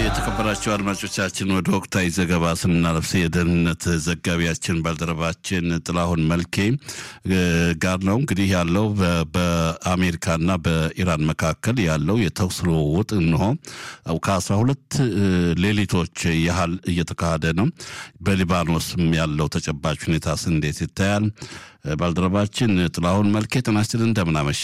የተከበራቸው አድማጮቻችን ወደ ወቅታዊ ዘገባ ስናለፍ የደህንነት ዘጋቢያችን ባልደረባችን ጥላሁን መልኬ ጋር ነው። እንግዲህ ያለው በአሜሪካና በኢራን መካከል ያለው የተኩስ ልውውጥ እንሆ ከአስራ ሁለት ሌሊቶች ያህል እየተካሄደ ነው። በሊባኖስም ያለው ተጨባጭ ሁኔታስ እንዴት ይታያል? ባልደረባችን ጥላሁን መልኬ ጤና ይስጥልኝ፣ እንደምን አመሸ?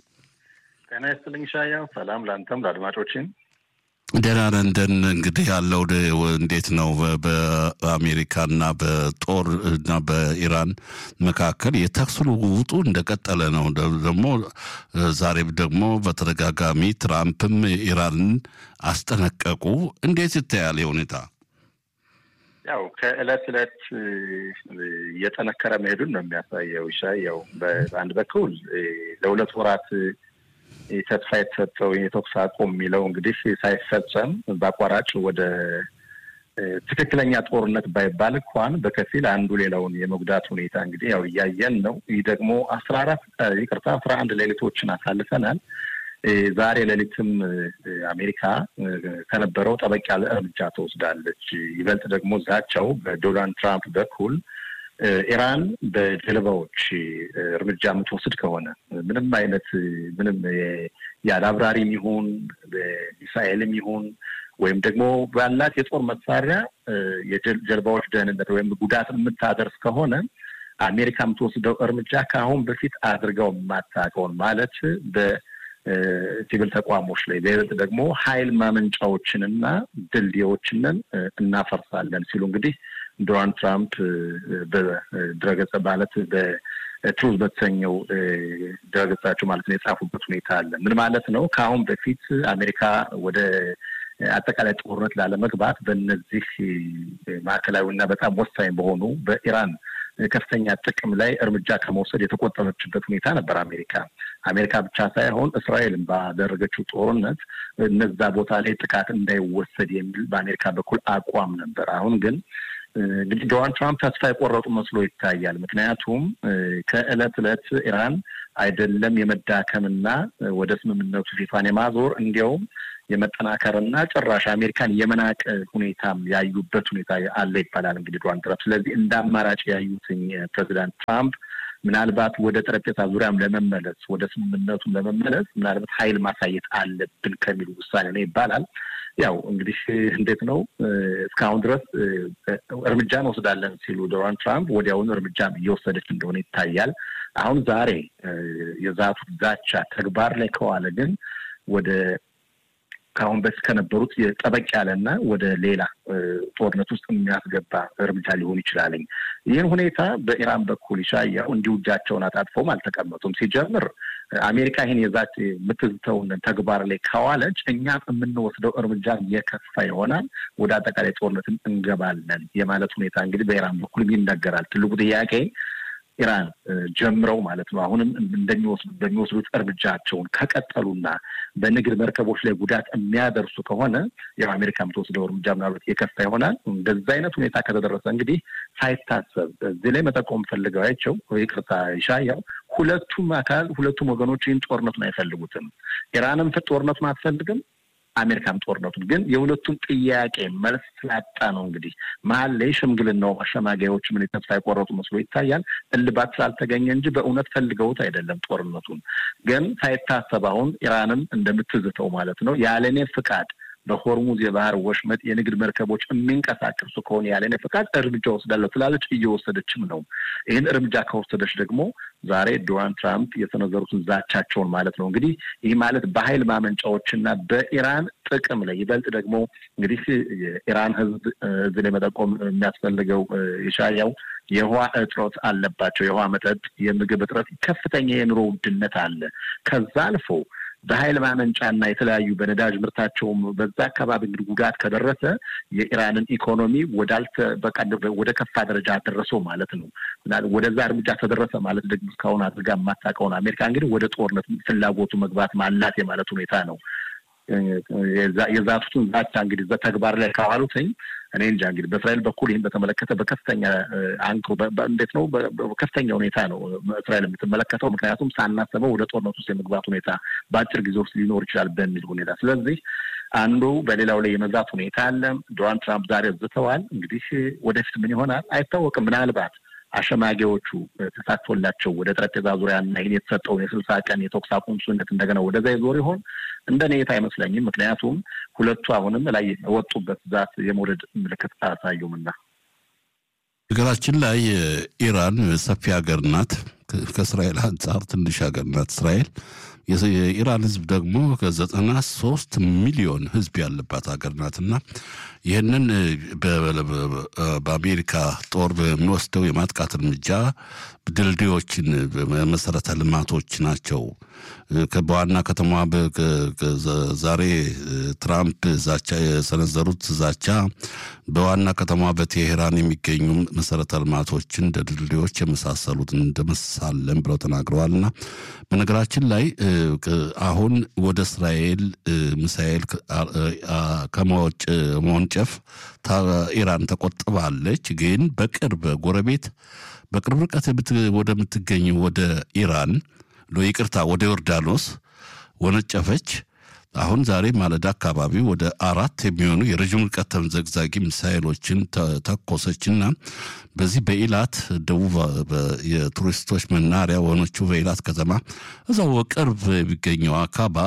ጤና ይስጥልኝ ሻያው። ሰላም ለአንተም ለአድማጮችን ደህና ነን። እንደን እንግዲህ ያለው እንዴት ነው? በአሜሪካና በጦር እና በኢራን መካከል የተኩስ ልውውጡ እንደቀጠለ ነው። ደግሞ ዛሬም ደግሞ በተደጋጋሚ ትራምፕም ኢራንን አስጠነቀቁ። እንዴት ይታያል ሁኔታ? ያው ከእለት እለት እየጠነከረ መሄዱን ነው የሚያሳየው። ሻያው በአንድ በኩል ለሁለት ወራት ተስፋ የተሰጠው የተኩስ አቁም የሚለው እንግዲህ ሳይፈጸም በአቋራጭ ወደ ትክክለኛ ጦርነት ባይባል እንኳን በከፊል አንዱ ሌላውን የመጉዳት ሁኔታ እንግዲህ ያው እያየን ነው። ይህ ደግሞ አስራ አራት ይቅርታ አስራ አንድ ሌሊቶችን አሳልፈናል። ዛሬ ሌሊትም አሜሪካ ከነበረው ጠበቅ ያለ እርምጃ ትወስዳለች። ይበልጥ ደግሞ ዛቻው በዶናልድ ትራምፕ በኩል ኢራን በጀልባዎች እርምጃ የምትወስድ ከሆነ ምንም አይነት ምንም ያለ አብራሪም ይሁን በሚሳኤልም ይሁን ወይም ደግሞ ባላት የጦር መሳሪያ የጀልባዎች ደህንነት ወይም ጉዳት የምታደርስ ከሆነ አሜሪካ የምትወስደው እርምጃ ከአሁን በፊት አድርገው የማታውቀውን ማለት በሲቪል ተቋሞች ላይ በይበልጥ ደግሞ ኃይል ማመንጫዎችንና ድልድዮችንን እናፈርሳለን ሲሉ እንግዲህ ዶናልድ ትራምፕ በድረገጽ ማለት በትሩዝ በተሰኘው ድረገጻቸው ማለት ነው የጻፉበት ሁኔታ አለ። ምን ማለት ነው? ከአሁን በፊት አሜሪካ ወደ አጠቃላይ ጦርነት ላለመግባት በእነዚህ ማዕከላዊ እና በጣም ወሳኝ በሆኑ በኢራን ከፍተኛ ጥቅም ላይ እርምጃ ከመውሰድ የተቆጠበችበት ሁኔታ ነበር። አሜሪካ አሜሪካ ብቻ ሳይሆን እስራኤልን ባደረገችው ጦርነት እነዛ ቦታ ላይ ጥቃት እንዳይወሰድ የሚል በአሜሪካ በኩል አቋም ነበር። አሁን ግን እንግዲህ ዶናልድ ትራምፕ ተስፋ የቆረጡ መስሎ ይታያል። ምክንያቱም ከእለት እለት ኢራን አይደለም የመዳከምና ወደ ስምምነቱ ፊቷን የማዞር እንዲያውም የመጠናከርና ጭራሽ አሜሪካን የመናቅ ሁኔታም ያዩበት ሁኔታ አለ ይባላል። እንግዲህ ዶናልድ ትራምፕ ስለዚህ እንደ አማራጭ ያዩትኝ ፕሬዚዳንት ትራምፕ ምናልባት ወደ ጠረጴዛ ዙሪያም ለመመለስ ወደ ስምምነቱም ለመመለስ ምናልባት ኃይል ማሳየት አለብን ከሚሉ ውሳኔ ነው ይባላል። ያው እንግዲህ እንዴት ነው እስካሁን ድረስ እርምጃ እንወስዳለን ሲሉ ዶናልድ ትራምፕ ወዲያውኑ እርምጃም እየወሰደች እንደሆነ ይታያል። አሁን ዛሬ የዛቱት ዛቻ ተግባር ላይ ከዋለ ግን ወደ ከአሁን በፊት ከነበሩት ጠበቅ ያለና ወደ ሌላ ጦርነት ውስጥ የሚያስገባ እርምጃ ሊሆን ይችላልኝ። ይህን ሁኔታ በኢራን በኩል ይሻያው እንዲሁ እጃቸውን አጣጥፈውም አልተቀመጡም። ሲጀምር አሜሪካ ይህን የዛች የምትዝተውን ተግባር ላይ ካዋለች እኛም የምንወስደው እርምጃ የከፋ ይሆናል፣ ወደ አጠቃላይ ጦርነትም እንገባለን የማለት ሁኔታ እንግዲህ በኢራን በኩል ይነገራል። ትልቁ ጥያቄ ኢራን ጀምረው ማለት ነው አሁንም እንደሚወስዱ በሚወስዱት እርምጃቸውን ከቀጠሉና በንግድ መርከቦች ላይ ጉዳት የሚያደርሱ ከሆነ ያው አሜሪካ የምትወስደው እርምጃ ምናልባት የከፋ ይሆናል። እንደዛ አይነት ሁኔታ ከተደረሰ እንግዲህ ሳይታሰብ እዚህ ላይ መጠቆም ፈልገዋቸው ይቅርታ ይሻያው ሁለቱም አካል ሁለቱም ወገኖች ይህን ጦርነቱን አይፈልጉትም። ኢራንም ጦርነቱን አትፈልግም። አሜሪካም ጦርነቱን ግን የሁለቱም ጥያቄ መልስ ስላጣ ነው እንግዲህ መሀል ላይ ሽምግልናው አሸማጋዮች ምን ተስፋ የቆረጡ መስሎ ይታያል። እልባት ስላልተገኘ እንጂ በእውነት ፈልገውት አይደለም። ጦርነቱን ግን ሳይታሰብ አሁን ኢራንም እንደምትዝተው ማለት ነው ያለኔ ፍቃድ በሆርሙዝ የባህር ወሽመጥ የንግድ መርከቦች የሚንቀሳቀሱ ከሆነ ያለኔ ፍቃድ እርምጃ ወስዳለሁ ትላለች። እየወሰደችም ነው። ይህን እርምጃ ከወሰደች ደግሞ ዛሬ ዶናልድ ትራምፕ የሰነዘሩትን ዛቻቸውን ማለት ነው እንግዲህ ይህ ማለት በኃይል ማመንጫዎችና በኢራን ጥቅም ላይ ይበልጥ ደግሞ እንግዲህ የኢራን ሕዝብ እዚህ ላይ መጠቆም የሚያስፈልገው የሻያው የውሃ እጥረት አለባቸው። የውሃ መጠጥ፣ የምግብ እጥረት፣ ከፍተኛ የኑሮ ውድነት አለ። ከዛ አልፎ በኃይል ማመንጫና የተለያዩ በነዳጅ ምርታቸውም በዛ አካባቢ እንግዲህ ጉዳት ከደረሰ የኢራንን ኢኮኖሚ ወዳልተ በቃ ወደ ከፋ ደረጃ አደረሰው ማለት ነው። ወደዛ እርምጃ ተደረሰ ማለት ደግሞ እስካሁን አድርጋ የማታውቀውን አሜሪካ እንግዲህ ወደ ጦርነት ፍላጎቱ መግባት ማላት የማለት ሁኔታ ነው። የዛቱትን ዛቻ እንግዲህ በተግባር ላይ ካዋሉትኝ እኔ እንጃ እንግዲህ በእስራኤል በኩል ይህን በተመለከተ በከፍተኛ አንክሮ እንዴት ነው በከፍተኛ ሁኔታ ነው እስራኤል የምትመለከተው። ምክንያቱም ሳናስበው ወደ ጦርነት ውስጥ የመግባት ሁኔታ በአጭር ጊዜ ውስጥ ሊኖር ይችላል በሚል ሁኔታ ስለዚህ አንዱ በሌላው ላይ የመዛት ሁኔታ አለ። ዶናልድ ትራምፕ ዛሬ ዝተዋል። እንግዲህ ወደፊት ምን ይሆናል አይታወቅም። ምናልባት አሸማጊዎቹ ተሳትፎላቸው ወደ ጠረጴዛ ዙሪያና ይህን የተሰጠውን የስልሳ ቀን የተኩስ አቁም ስምምነት እንደገና ወደዛ ይዞር ይሆን? እንደ ኔታ አይመስለኝም። ምክንያቱም ሁለቱ አሁንም ላይ የወጡበት ዛት የመውረድ ምልክት አያሳዩምና። ሀገራችን ላይ ኢራን ሰፊ ሀገር ናት። ከእስራኤል አንጻር ትንሽ ሀገር ናት እስራኤል። የኢራን ህዝብ ደግሞ ከዘጠና ሶስት ሚሊዮን ህዝብ ያለባት ሀገር ናትና ይህንን በአሜሪካ ጦር በሚወስደው የማጥቃት እርምጃ ድልድዮችን፣ መሰረተ ልማቶች ናቸው። በዋና ከተማ ዛሬ ትራምፕ ዛቻ የሰነዘሩት ዛቻ በዋና ከተማ በቴሄራን የሚገኙ መሰረተ ልማቶችን እንደ ድልድዮች የመሳሰሉትን እንደመሳለን ብለው ተናግረዋልና በነገራችን ላይ አሁን ወደ እስራኤል ሚሳኤል ከመወንጨፍ ኢራን ተቆጥባለች። ግን በቅርብ ጎረቤት በቅርብ ርቀት ወደምትገኝ ወደ ኢራን ይቅርታ፣ ወደ ዮርዳኖስ ወነጨፈች። አሁን ዛሬ ማለዳ አካባቢ ወደ አራት የሚሆኑ የረዥም ርቀት ተምዘግዛጊ ሚሳይሎችን ተኮሰችና በዚህ በኢላት ደቡብ የቱሪስቶች መናሪያ ወኖቹ በኢላት ከተማ እዛው ቅርብ የሚገኘው አካባ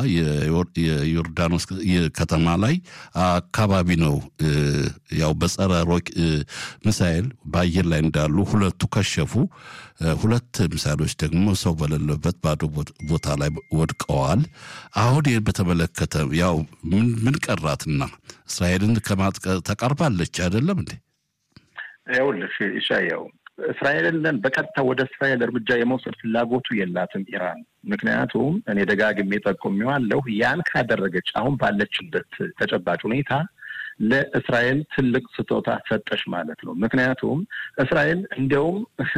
የዮርዳኖስ ከተማ ላይ አካባቢ ነው። ያው በጸረ ሮክ ሚሳይል በአየር ላይ እንዳሉ ሁለቱ ከሸፉ። ሁለት ሚሳይሎች ደግሞ ሰው በሌለበት ባዶ ቦታ ላይ ወድቀዋል። አሁን ይህን በተመለከተ ያው ምን ቀራትና እስራኤልን ከማጥቀ ተቃርባለች አይደለም እንዴ? ይኸውልሽ ኢሻያው እስራኤልን በቀጥታ ወደ እስራኤል እርምጃ የመውሰድ ፍላጎቱ የላትም ኢራን። ምክንያቱም እኔ ደጋግሜ ጠቁሜዋለሁ፣ ያን ካደረገች አሁን ባለችበት ተጨባጭ ሁኔታ ለእስራኤል ትልቅ ስጦታ ሰጠሽ ማለት ነው። ምክንያቱም እስራኤል እንዲያውም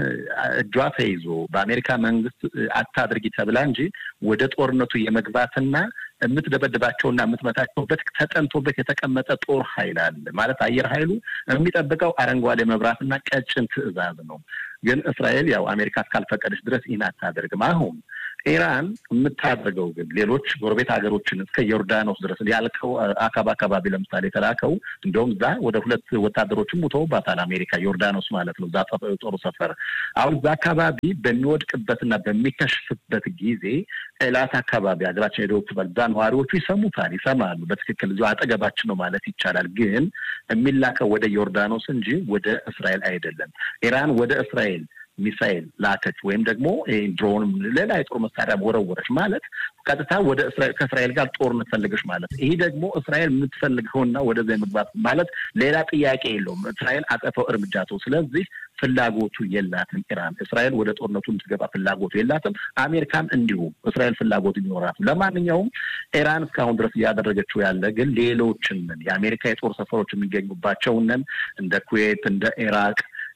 እጇ ተይዞ በአሜሪካ መንግስት አታድርጊ ተብላ እንጂ ወደ ጦርነቱ የመግባትና የምትደበድባቸውና የምትመታቸውበት ተጠንቶበት የተቀመጠ ጦር ኃይል አለ ማለት አየር ኃይሉ የሚጠብቀው አረንጓዴ መብራትና ቀጭን ትዕዛዝ ነው። ግን እስራኤል ያው አሜሪካ እስካልፈቀደች ድረስ ይህን አታደርግም። አሁን ኢራን የምታደርገው ግን ሌሎች ጎረቤት ሀገሮችን እስከ ዮርዳኖስ ድረስ ያልከው አካባ አካባቢ ለምሳሌ የተላከው እንደውም እዛ ወደ ሁለት ወታደሮችም ሙተውባታል አሜሪካ ዮርዳኖስ ማለት ነው። እዛ ጦሩ ሰፈር አሁን እዛ አካባቢ በሚወድቅበትና በሚከሽፍበት ጊዜ ኤላት አካባቢ ሀገራችን የደቡብ ክፍል እዛ ነዋሪዎቹ ይሰሙታል፣ ይሰማሉ። በትክክል እዚሁ አጠገባችን ነው ማለት ይቻላል። ግን የሚላከው ወደ ዮርዳኖስ እንጂ ወደ እስራኤል አይደለም። ኢራን ወደ እስራኤል ሚሳይል ላከች ወይም ደግሞ ድሮንም ሌላ የጦር መሳሪያ ወረወረች ማለት ቀጥታ ወደ ከእስራኤል ጋር ጦርነት ፈልገች ማለት ይህ ደግሞ እስራኤል የምትፈልገውና ወደዛ የመግባት ማለት ሌላ ጥያቄ የለውም። እስራኤል አጸፈው እርምጃ ተው። ስለዚህ ፍላጎቱ የላትም ኢራን እስራኤል ወደ ጦርነቱ እንድትገባ ፍላጎቱ የላትም። አሜሪካም እንዲሁ እስራኤል ፍላጎቱ ቢኖራትም፣ ለማንኛውም ኢራን እስካሁን ድረስ እያደረገችው ያለ ግን ሌሎችንን የአሜሪካ የጦር ሰፈሮች የሚገኙባቸውንን እንደ ኩዌት እንደ ኢራቅ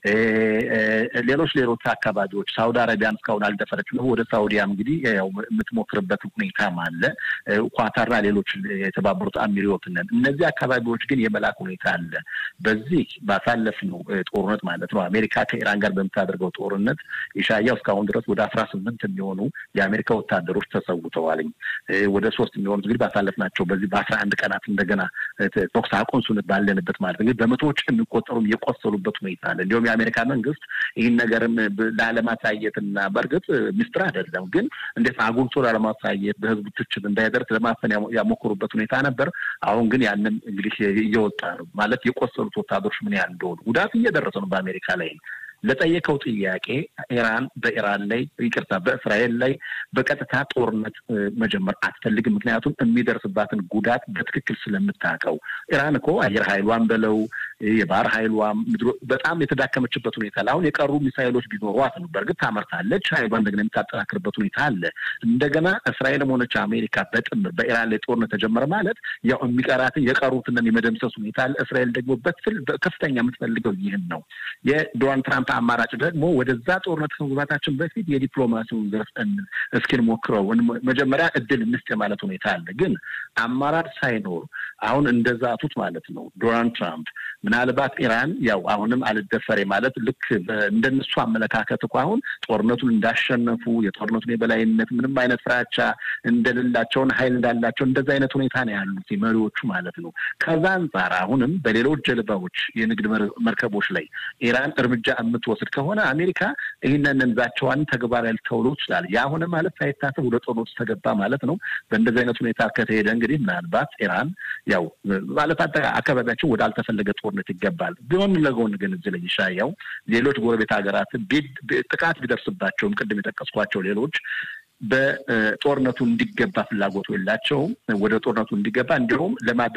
ሌሎች ሌሎች አካባቢዎች ሳውዲ አረቢያን እስካሁን አልደፈረችም። ወደ ሳውዲያም እንግዲህ ያው የምትሞክርበት ሁኔታም አለ። ኳታርና ሌሎች የተባበሩት አሚሪዎትነን እነዚህ አካባቢዎች ግን የመላክ ሁኔታ አለ። በዚህ ባሳለፍነው ጦርነት ማለት ነው አሜሪካ ከኢራን ጋር በምታደርገው ጦርነት ኢሻያው እስካሁን ድረስ ወደ አስራ ስምንት የሚሆኑ የአሜሪካ ወታደሮች ተሰውተዋልኝ። ወደ ሶስት የሚሆኑት እንግዲህ ባሳለፍናቸው በዚህ በአስራ አንድ ቀናት እንደገና ተኩስ አቁም ስምምነት ባለንበት ማለት እንግዲህ በመቶዎች የሚቆጠሩም የቆሰሉበት ሁኔታ አለ። እንዲሁም የአሜሪካ መንግስት ይህን ነገርም ላለማሳየትና በእርግጥ ሚስጥር አይደለም፣ ግን እንዴት አጉልቶ ላለማሳየት በህዝቡ ትችት እንዳይደርስ ለማፈን ያሞክሩበት ሁኔታ ነበር። አሁን ግን ያንን እንግዲህ እየወጣ ነው ማለት የቆሰሉት ወታደሮች ምን ያህል እንደሆኑ ጉዳት እየደረሰ ነው በአሜሪካ ላይ ለጠየቀው ጥያቄ ኢራን በኢራን ላይ ይቅርታ፣ በእስራኤል ላይ በቀጥታ ጦርነት መጀመር አትፈልግም። ምክንያቱም የሚደርስባትን ጉዳት በትክክል ስለምታውቀው። ኢራን እኮ አየር ኃይሏን በለው የባህር ኃይሏም በጣም የተዳከመችበት ሁኔታ አለ። አሁን የቀሩ ሚሳይሎች ቢኖሯት ነው በእርግጥ ታመርታለች፣ ኃይሏን እንደገና የምታጠናክርበት ሁኔታ አለ። እንደገና እስራኤልም ሆነች አሜሪካ በጥምር በኢራን ላይ ጦርነት ተጀመረ ማለት ያው የሚቀራትን የቀሩትን የመደምሰስ ሁኔታ አለ። እስራኤል ደግሞ ከፍተኛ የምትፈልገው ይህን ነው። የዶናልድ ትራምፕ አማራጭ ደግሞ ወደዛ ጦርነት ከመግባታችን በፊት የዲፕሎማሲውን ዘርፍ እስኪን ሞክረው መጀመሪያ እድል እንስጥ ማለት ሁኔታ አለ። ግን አማራጭ ሳይኖር አሁን እንደዛቱት ማለት ነው ዶናልድ ትራምፕ ምናልባት ኢራን ያው አሁንም አልደፈሬ ማለት ልክ እንደነሱ አመለካከት እኮ አሁን ጦርነቱን እንዳሸነፉ የጦርነቱን የበላይነት ምንም አይነት ፍራቻ እንደሌላቸውን ኃይል እንዳላቸው እንደዚ አይነት ሁኔታ ነው ያሉት መሪዎቹ ማለት ነው። ከዛ አንጻር አሁንም በሌሎች ጀልባዎች የንግድ መርከቦች ላይ ኢራን እርምጃ የምትወስድ ከሆነ አሜሪካ ይህንን ዛቻዋን ተግባራዊ ልተውሎ ይችላል። ያ ሆነ ማለት ሳይታሰብ ወደ ጦርነቱ ተገባ ማለት ነው። በእንደዚህ አይነት ሁኔታ ከተሄደ እንግዲህ ምናልባት ኢራን ያው ማለት አካባቢያችን ወደ አልተፈለገ ጦርነት ይገባል። ጎን ለጎን ግን እዚህ ላይ ይሻያው ሌሎች ጎረቤት ሀገራት ጥቃት ቢደርስባቸውም ቅድም የጠቀስኳቸው ሌሎች በጦርነቱ እንዲገባ ፍላጎቱ የላቸውም። ወደ ጦርነቱ እንዲገባ እንዲሁም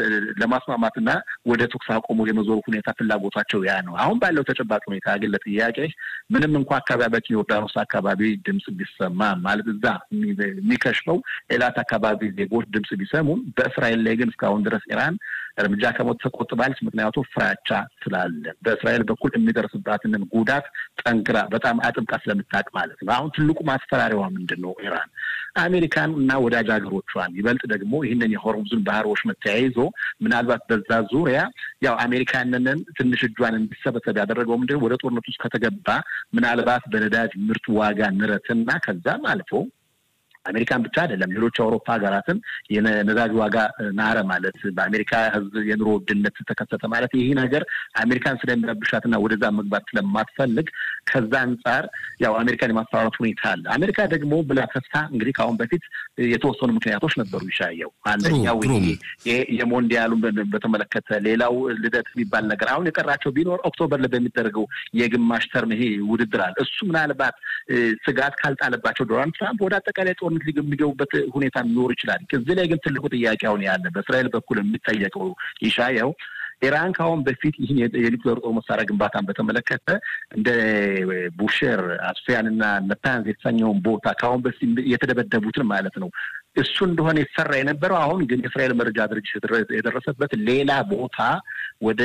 ለማስማማትና ወደ ተኩስ አቁሙ የመዞሩ ሁኔታ ፍላጎቷቸው ያ ነው። አሁን ባለው ተጨባጭ ሁኔታ ግን ለጥያቄ ምንም እንኳ አካባቢያችን ዮርዳኖስ አካባቢ ድምፅ ቢሰማ ማለት እዛ የሚከሽፈው ኤላት አካባቢ ዜጎች ድምፅ ቢሰሙም በእስራኤል ላይ ግን እስካሁን ድረስ ኢራን እርምጃ ከሞት ተቆጥባለች። ምክንያቱ ፍራቻ ስላለ በእስራኤል በኩል የሚደርስባትንን ጉዳት ጠንክራ በጣም አጥብቃ ስለምታውቅ ማለት ነው። አሁን ትልቁ ማስፈራሪያዋ ምንድን ነው? ኢራን አሜሪካን እና ወዳጅ ሀገሮቿን ይበልጥ ደግሞ ይህንን የሆርሙዝን ባህሮች መተያይዞ ምናልባት በዛ ዙሪያ ያው አሜሪካንንን ትንሽ እጇን እንዲሰበሰብ ያደረገው ምንድን ወደ ጦርነት ውስጥ ከተገባ ምናልባት በነዳጅ ምርት ዋጋ ንረትና ከዛም አልፎ አሜሪካን ብቻ አይደለም ሌሎች የአውሮፓ ሀገራትን የነዳጅ ዋጋ ናረ ማለት በአሜሪካ ሕዝብ የኑሮ ውድነት ተከሰተ ማለት ይህ ነገር አሜሪካን ስለሚረብሻትና ወደዛ መግባት ስለማትፈልግ ከዛ አንጻር ያው አሜሪካን የማስፈራራት ሁኔታ አለ። አሜሪካ ደግሞ ብላ ተስፋ እንግዲህ ከአሁን በፊት የተወሰኑ ምክንያቶች ነበሩ ይሻየው አንደኛው የሞንዲያሉን በተመለከተ ሌላው ልደት የሚባል ነገር አሁን የቀራቸው ቢኖር ኦክቶበር ላይ በሚደረገው የግማሽ ተርም ይሄ ውድድር አለ። እሱ ምናልባት ስጋት ካልጣለባቸው ዶናልድ ትራምፕ ወደ አጠቃላይ ጦርነት የሚገቡበት ሁኔታ ሊኖር ይችላል። እዚህ ላይ ግን ትልቁ ጥያቄ አሁን ያለ በእስራኤል በኩል የሚጠየቀው ይሻየው ኢራን ከአሁን በፊት ይህን የኒውክሌር ጦር መሳሪያ ግንባታን በተመለከተ እንደ ቡሼር አስፊያን እና ነታንዝ የተሰኘውን ቦታ ከአሁን በፊት የተደበደቡትን ማለት ነው እሱ እንደሆነ የተሰራ የነበረው አሁን ግን የእስራኤል መረጃ ድርጅት የደረሰበት ሌላ ቦታ ወደ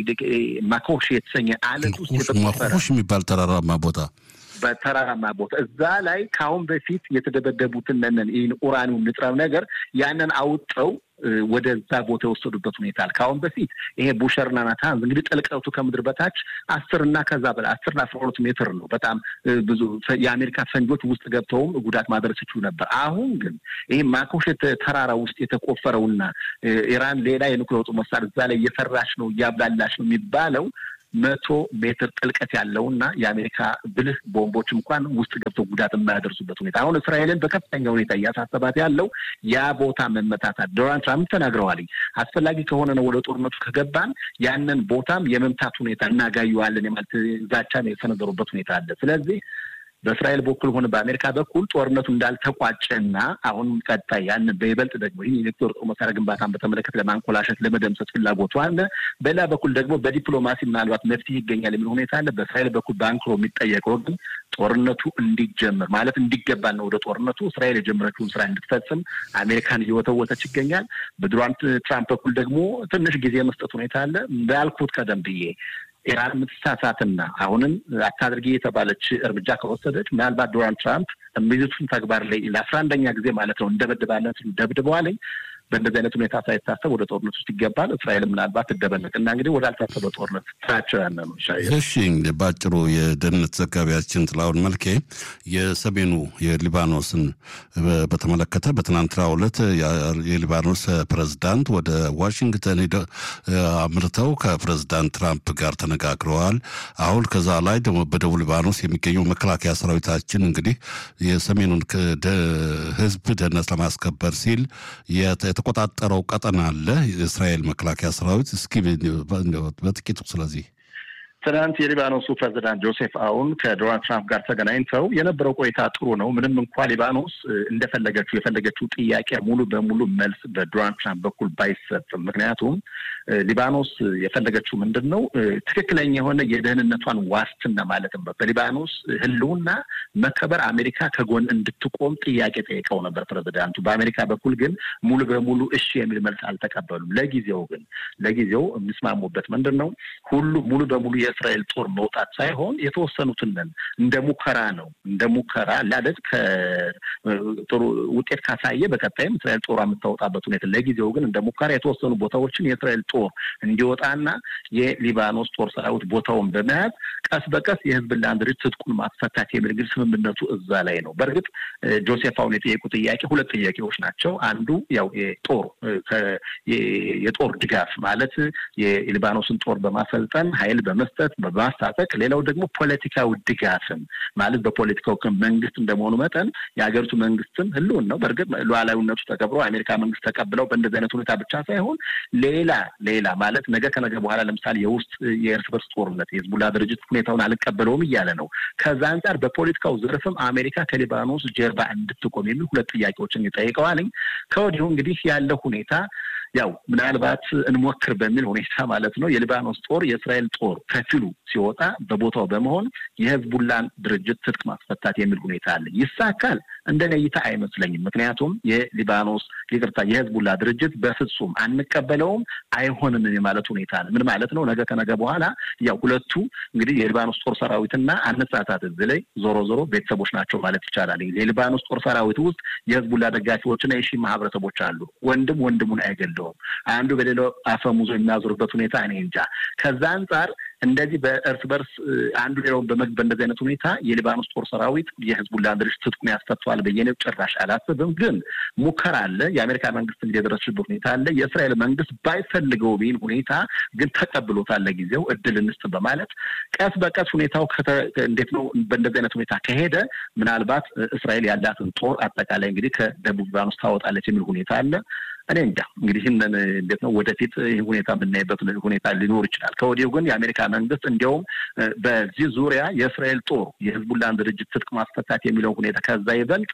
ማኮሽ የተሰኘ አለት ውስጥ የተቆፈረ የሚባል ተራራማ ቦታ በተራራማ ቦታ እዛ ላይ ከአሁን በፊት የተደበደቡትን ነን ይህን ኡራኒum ንጥረ ነገር ያንን አውጠው ወደዛ ቦታ የወሰዱበት ሁኔታ አለ። ከአሁን በፊት ይሄ ቡሸርና ናታንዝ እንግዲህ ጥልቀቱ ከምድር በታች አስር እና ከዛ በላይ አስርና አስራ ሁለት ሜትር ነው። በጣም ብዙ የአሜሪካ ፈንጆች ውስጥ ገብተውም ጉዳት ማድረስ ይችሉ ነበር። አሁን ግን ይህ ማኮሸት ተራራ ውስጥ የተቆፈረውና ኢራን ሌላ የኒውክሌር ጦር መሳሪያ እዛ ላይ እየሰራች ነው እያብላላች ነው የሚባለው መቶ ሜትር ጥልቀት ያለውና የአሜሪካ ብልህ ቦምቦች እንኳን ውስጥ ገብተው ጉዳት የማያደርሱበት ሁኔታ አሁን እስራኤልን በከፍተኛ ሁኔታ እያሳሰባት ያለው ያ ቦታ መመታታት ዶናልድ ትራምፕ ተናግረዋል። አስፈላጊ ከሆነ ነው ወደ ጦርነቱ ከገባን ያንን ቦታም የመምታት ሁኔታ እናጋየዋለን የማለት ዛቻን የሰነዘሩበት ሁኔታ አለ። ስለዚህ በእስራኤል በኩል ሆነ በአሜሪካ በኩል ጦርነቱ እንዳልተቋጨና አሁንም ቀጣይ ያንን በይበልጥ ደግሞ ይህ የኒውክሌር ጦር መሳሪያ ግንባታን በተመለከተ ለማንኮላሸት ለመደምሰስ ፍላጎቱ አለ። በሌላ በኩል ደግሞ በዲፕሎማሲ ምናልባት መፍትሄ ይገኛል የሚል ሁኔታ አለ። በእስራኤል በኩል በአንክሮ የሚጠየቀው ግን ጦርነቱ እንዲጀምር ማለት እንዲገባ ነው። ወደ ጦርነቱ እስራኤል የጀመረችውን ስራ እንድትፈጽም አሜሪካን እየወተወተች ይገኛል። በዶናልድ ትራምፕ በኩል ደግሞ ትንሽ ጊዜ የመስጠት ሁኔታ አለ። እንዳልኩት ቀደም ብዬ ኢራን የምትሳሳትና አሁንም አታድርጊ የተባለች እርምጃ ከወሰደች ምናልባት ዶናልድ ትራምፕ የሚይዙትን ተግባር ላይ ለአስራ አንደኛ ጊዜ ማለት ነው እንደበድባለን ደብድበዋለኝ በእንደዚህ አይነት ሁኔታ ሳይታሰብ ወደ ጦርነት ውስጥ ይገባል። እስራኤል ምናልባት ትደበለቅ እና እንግዲህ ወደ አልታሰበ ጦርነት ስራቸው ያለ ነው። እሺ፣ በአጭሩ የደህንነት ዘጋቢያችን ጥላሁን መልኬ የሰሜኑ የሊባኖስን በተመለከተ በትናንትናው ዕለት የሊባኖስ ፕሬዝዳንት ወደ ዋሽንግተን አምርተው ከፕሬዝዳንት ትራምፕ ጋር ተነጋግረዋል። አሁን ከዛ ላይ ደግሞ በደቡብ ሊባኖስ የሚገኘው መከላከያ ሰራዊታችን እንግዲህ የሰሜኑን ሕዝብ ደህንነት ለማስከበር ሲል የተቆጣጠረው ቀጠና አለ የእስራኤል መከላከያ ሰራዊት። እስኪ በጥቂቱ ስለዚህ ትናንት የሊባኖሱ ፕሬዚዳንት ጆሴፍ አውን ከዶናልድ ትራምፕ ጋር ተገናኝተው የነበረው ቆይታ ጥሩ ነው። ምንም እንኳ ሊባኖስ እንደፈለገችው የፈለገችው ጥያቄ ሙሉ በሙሉ መልስ በዶናልድ ትራምፕ በኩል ባይሰጥም፣ ምክንያቱም ሊባኖስ የፈለገችው ምንድን ነው ትክክለኛ የሆነ የደህንነቷን ዋስትና ማለትም በሊባኖስ ህልውና መከበር አሜሪካ ከጎን እንድትቆም ጥያቄ ጠይቀው ነበር ፕሬዚዳንቱ። በአሜሪካ በኩል ግን ሙሉ በሙሉ እሺ የሚል መልስ አልተቀበሉም። ለጊዜው ግን ለጊዜው የሚስማሙበት ምንድን ነው ሁሉ ሙሉ በሙሉ የእስራኤል ጦር መውጣት ሳይሆን የተወሰኑትን እንደ ሙከራ ነው እንደ ሙከራ ላለት ጥሩ ውጤት ካሳየ በቀጣይም እስራኤል ጦር የምታወጣበት ሁኔታ ለጊዜው ግን እንደ ሙከራ የተወሰኑ ቦታዎችን የእስራኤል ጦር እንዲወጣና የሊባኖስ ጦር ሰራዊት ቦታውን በመያዝ ቀስ በቀስ የህዝብላን ድርጅት ትጥቁን ማስፈታት የሚል ግን ስምምነቱ እዛ ላይ ነው። በእርግጥ ጆሴፍ አሁን የጠየቁ ጥያቄ ሁለት ጥያቄዎች ናቸው። አንዱ ያው የጦር የጦር ድጋፍ ማለት የሊባኖስን ጦር በማሰልጠን ኃይል በመስጠት በማስታጠቅ፣ ሌላው ደግሞ ፖለቲካዊ ድጋፍም ማለት በፖለቲካው መንግስት እንደመሆኑ መጠን የሀገሪቱ መንግስትም ህልውን ነው። በእርግጥ ሉዓላዊነቱ ተከብሮ አሜሪካ መንግስት ተቀብለው በእንደዚህ አይነት ሁኔታ ብቻ ሳይሆን ሌላ ሌላ ማለት ነገ ከነገ በኋላ ለምሳሌ የውስጥ የእርስ በርስ ጦርነት የህዝቡላ ድርጅት ሁኔታውን አልቀበለውም እያለ ነው። ከዛ አንጻር በፖለቲካው ዘርፍም አሜሪካ ከሊባኖስ ጀርባ እንድትቆም የሚል ሁለት ጥያቄዎችን ይጠይቀዋልኝ። ከወዲሁ እንግዲህ ያለው ሁኔታ ያው ምናልባት እንሞክር በሚል ሁኔታ ማለት ነው የሊባኖስ ጦር የእስራኤል ጦር ከፊሉ ሲወጣ በቦታው በመሆን የህዝቡላን ድርጅት ትጥቅ ማስፈታት የሚል ሁኔታ አለ። ይሳካል? እንደኔ እይታ አይመስለኝም። ምክንያቱም የሊባኖስ ይቅርታ፣ የህዝቡላ ድርጅት በፍጹም አንቀበለውም፣ አይሆንም የማለት ሁኔታ አለ። ምን ማለት ነው? ነገ ከነገ በኋላ ያው ሁለቱ እንግዲህ የሊባኖስ ጦር ሰራዊትና አነሳሳት እዚህ ላይ ዞሮ ዞሮ ቤተሰቦች ናቸው ማለት ይቻላል። የሊባኖስ ጦር ሰራዊት ውስጥ የህዝቡላ ደጋፊዎችና የሺ ማህበረሰቦች አሉ። ወንድም ወንድሙን አይገለውም። አንዱ በሌላው አፈሙዞ የሚያዞርበት ሁኔታ እኔ እንጃ። ከዛ አንጻር እንደዚህ በእርስ በርስ አንዱ ሌላውን በመግብ በእንደዚህ አይነት ሁኔታ የሊባኖስ ጦር ሰራዊት የህዝቡላ ድርጅት ትጥቁን ያስፈቷል ብዬ ጭራሽ አላስብም። ግን ሙከራ አለ። የአሜሪካ መንግስት የደረሰበት ሁኔታ አለ። የእስራኤል መንግስት ባይፈልገው ቢል ሁኔታ ግን ተቀብሎታል። ለጊዜው እድል እንስጥ በማለት ቀስ በቀስ ሁኔታው እንዴት ነው በእንደዚህ አይነት ሁኔታ ከሄደ ምናልባት እስራኤል ያላትን ጦር አጠቃላይ እንግዲህ ከደቡብ ሊባኖስ ታወጣለች የሚል ሁኔታ አለ። እኔ እንጃ እንግዲህ ይህንን እንዴት ነው ወደፊት ይህ ሁኔታ የምናይበት ሁኔታ ሊኖር ይችላል። ከወዲሁ ግን የአሜሪካ መንግስት እንዲያውም በዚህ ዙሪያ የእስራኤል ጦር የህዝቡላን ድርጅት ትጥቅ ማስፈታት የሚለው ሁኔታ ከዛ ይበልጥ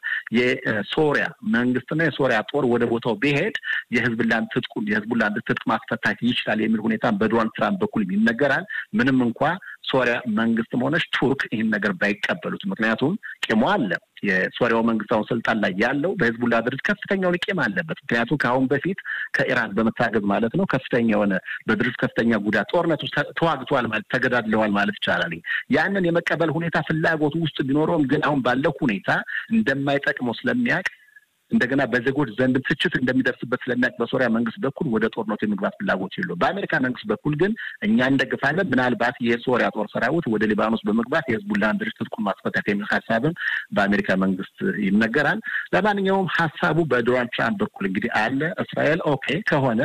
የሶሪያ መንግስትና የሶሪያ ጦር ወደ ቦታው ቢሄድ የህዝብላን ትጥቁ የህዝቡላን ትጥቅ ማስፈታት ይችላል የሚል ሁኔታ በዶናልድ ትራምፕ በኩል ይነገራል። ምንም እንኳ ሶሪያ መንግስትም ሆነች ቱርክ ይህን ነገር ባይቀበሉት፣ ምክንያቱም ቂሞ አለ። የሶሪያው መንግስት አሁን ስልጣን ላይ ያለው በህዝቡላ ድርጅት ከፍተኛውን ቂም አለበት። ምክንያቱም ከአሁን በፊት ከኢራን በመታገዝ ማለት ነው ከፍተኛ የሆነ በድርጅት ከፍተኛ ጉዳት ጦርነት ውስጥ ተዋግተዋል ማለት ተገዳድለዋል ማለት ይቻላል። ያንን የመቀበል ሁኔታ ፍላጎቱ ውስጥ ቢኖረውም ግን አሁን ባለው ሁኔታ እንደማይጠቅመው ስለሚያውቅ እንደገና በዜጎች ዘንድ ትችት እንደሚደርስበት ስለሚያውቅ በሶሪያ መንግስት በኩል ወደ ጦርነቱ የመግባት ፍላጎት የለው። በአሜሪካ መንግስት በኩል ግን እኛ እንደግፋለን፣ ምናልባት የሶሪያ ጦር ሰራዊት ወደ ሊባኖስ በመግባት የህዝቡላን ድርጅት ትጥቁን ማስፈታት የሚል ሀሳብም በአሜሪካ መንግስት ይነገራል። ለማንኛውም ሀሳቡ በዶናልድ ትራምፕ በኩል እንግዲህ አለ። እስራኤል ኦኬ ከሆነ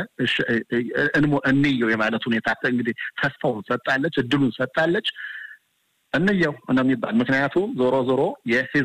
እንየው የማለት ሁኔታ እንግዲህ ተስፋውን ሰጣለች፣ እድሉን ሰጣለች። እንየው ነው የሚባል ምክንያቱም ዞሮ ዞሮ